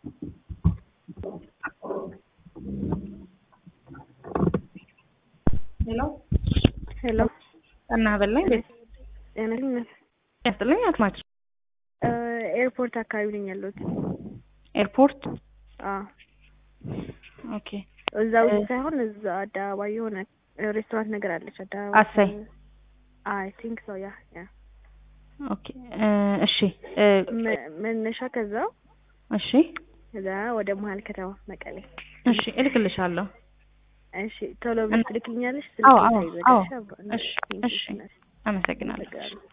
ሄሎ ሄሎ እና በላኝ ቤት ጤነኝነት ያስጥልኝ አትማች ኤርፖርት አካባቢ ነኝ ያለሁት። ኤርፖርት አዎ ኦኬ እዛ ውስጥ ሳይሆን እዛ አደባባይ የሆነ ሬስቶራንት ነገር አለች አደባባይ። አሳይ አይ ቲንክ ሶ ያ ያ ኦኬ እ እሺ እ መ- መነሻ ከዛው እሺ ከዛ ወደ መሀል ከተማ መቀሌ። እሺ እልክልሻለሁ እሺ ቶሎ ብለሽ ትልክልኛለሽ? አዎ፣ ስልኬ አዎ፣ ሳይዘጋሽ አዎ። አብሮ- እሺ፣ ቴንኪው እሺ። እናቴ። አመሰግናለሁ አመሰግናለሁ።